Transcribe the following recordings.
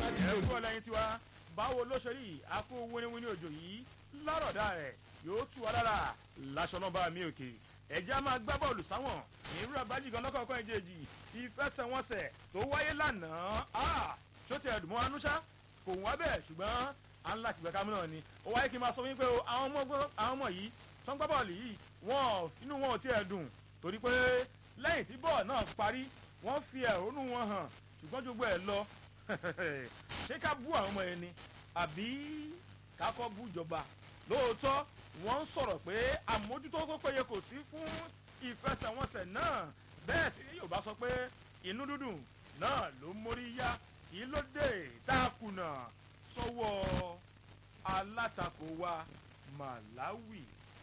ẹ kú ọlẹ́yin tiwa báwo ló ṣe rí àpò wíníwíní òjò yìí lárọ̀dá rẹ̀ yóò tú wa lára láṣọ nọ́mbà mi òkè ẹ̀jẹ̀ á máa gbá bọ́ọ̀lù sáwọn ìrú abájí gan lọ́kọ̀ọ̀kan ìjejì ìfẹsẹ̀wọnsẹ̀ tó wáyé lánàá ṣó ti ẹ̀dùn mọ́ anúṣá kò wá bẹ́ẹ̀ ṣùgbọ́n à ń láti gbẹ̀ká mìíràn ni ó wáyé kí n máa sọ wípé àwọn ọmọ yìí tó ń gbá bọ́ọ̀lù yìí wọn inú wọn ò tiẹ̀ dùn torí pé lẹ́yìn tí bọ́ọ̀lù náà parí wọ́n fi ẹ̀hónú wọn hàn ṣùgbọ́n jogbo ẹ̀ lọ ṣé ká bú àwọn ọmọ yẹn ni àbí ká kọ́ bú ìjọba lóòótọ́ wọ́n ń sọ̀rọ̀ pé àmójútó tó péye kò sí fún ìfẹsẹ̀wọnsẹ̀ náà bẹ́ẹ̀ sì ni yorùbá sọ pé inú dúdùn náà ló mórí yá kí ló dé tá a kùnà sọ́wọ́ alátakò wa Malawi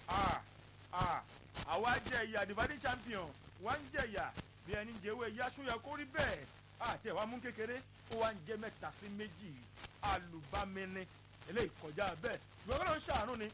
àwa jẹ ìyà dividing champion wọ́n ń jẹ ìyà bí ẹni jẹ́wọ́ ẹ̀yà sóyà kó rí bẹ́ẹ̀ àti ẹ̀wà mú kékeré ó wá ń jẹ́ mẹ́ta sí méjì alùbámẹ́ni eléyìí kọjá bẹ́ẹ̀ ṣùgbọ́n kí ló ń ṣàánú ni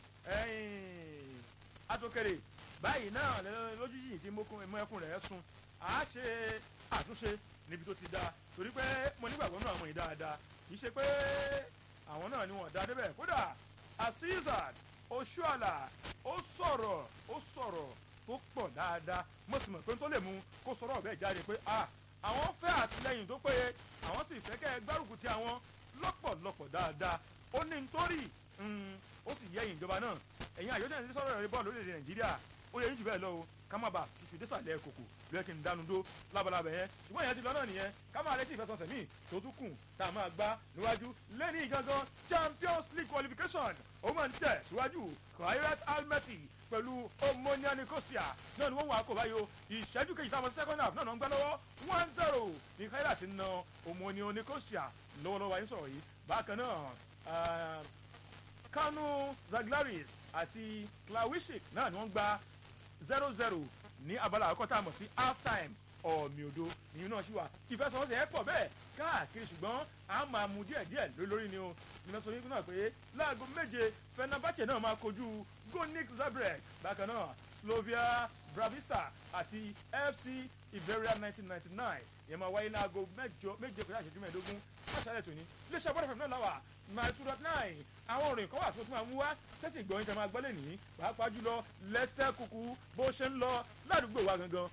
atokere báyìí náà lójú yìí tí mo ẹkún rẹ̀ sun à á ṣe àtúnṣe níbi tó ti dáa torí pé mo nígbàgbọ́ náà àwọn yìí dáadáa kì í ṣe pé àwọn náà ni wọ́n dá débẹ̀ kódà Asisat Oshuala ó sọ̀rọ̀ ó sọ̀rọ̀ tó pọ̀ dáadáa mo sì mọ̀ pé tó lè mú kó sọ̀rọ̀ ọ̀bẹ jáde pé ah àwọn fẹ́ àtìlẹyìn tó péye àwọn sì fẹ́ kẹ́ ẹ gbárùkù ti àwọn lọ́pọ̀lọpọ̀ dáadáa ó ní nítorí ó sì yẹ ìjọba náà ẹ̀yin àyọ̀dẹ̀ ní sọ̀rọ̀ rẹ̀ bọ́ọ̀lù lórílẹ̀ nàìjíríà ó yẹ yín jù bẹ́ẹ̀ lọ o ká má bàa ṣùṣù désàlẹ̀ kòkò lóye kí n dánu dó lábalábẹ̀ yẹn ṣùgbọ́n ìyẹn ti lọ náà nìyẹn ká máa retí ìfẹsọ̀sẹ̀ míì tó tún kù tá a máa gbá níwájú lẹ́ni gangan champions league qualification ó máa ń tẹ̀ síwájú Kairat Almaty pẹ̀lú Omonia Nicosia náà ni wọ́n wà kó báyìí o ìṣẹ́jú kejì táwọn second half náà ń gbá lọ́wọ́ one zero ní Kairat ti na Omonia Nicosia lọ́wọ́lọ́wọ́ ayé sọ̀rọ̀ yìí bákan náà Kanu Zaglaris àti Klawishik náà ni wọ́n gba zero zero ní abala àkọ́kọ́ tá a mọ̀ sí half time ọ̀mì òdo ìyún náà ṣì wà ìfẹsẹ̀wọnsẹ̀ ẹ̀ pọ̀ bẹ́ẹ̀ káàkiri ṣùgbọ́n a máa mú díẹ̀ díẹ̀ lórí ni o nínú sọ yín náà pé láago méje Fenerbahce náà máa kojú Gonik Zabreb bákan náà Slovia Bravista àti FC Iberia 1999 yẹn máa wáyé láago mẹ́jọ méje kọjá ìṣẹ́jú mẹ́ẹ̀ẹ́dógún máṣáálẹ̀ tòní iléeṣẹ́ bọ́dọ̀ fẹ̀mí náà láwà nine two dot nine àwọn òròyìn kan wà tó tún máa mú wá sẹ́tì ìgbọ̀nyìn tẹ́ máa gbọ́ lé ní pàápàá jùlọ lẹ́sẹ̀ kúkú bó ṣe ń lọ ládùúgbò wa gangan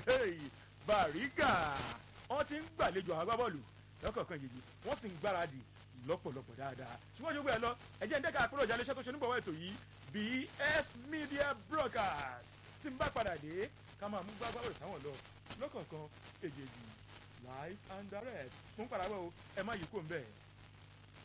Bàrígà wọ́n ti ń gbàlejò àwọn agbábọ́ọ̀lù lọ́kọ̀ọ̀kan yìí wọ́n sì ń gbáradì lọ́pọ̀lọpọ̀ dáadáa ṣùgbọ́n ojú bẹ́ẹ̀ lọ ẹ̀jẹ̀ ń dẹ́ka àpérò ìjà iléeṣẹ́ tó ṣe nígbàwọ́ ètò yìí BS Media Broadcast tí ń bá padà dé ká máa mú gbágbáwò sáwọn lọ lọ́kọ̀ọ̀kan èjèèjì live and direct fún parawẹ́ o ẹ má yí kó ń bẹ́ẹ̀.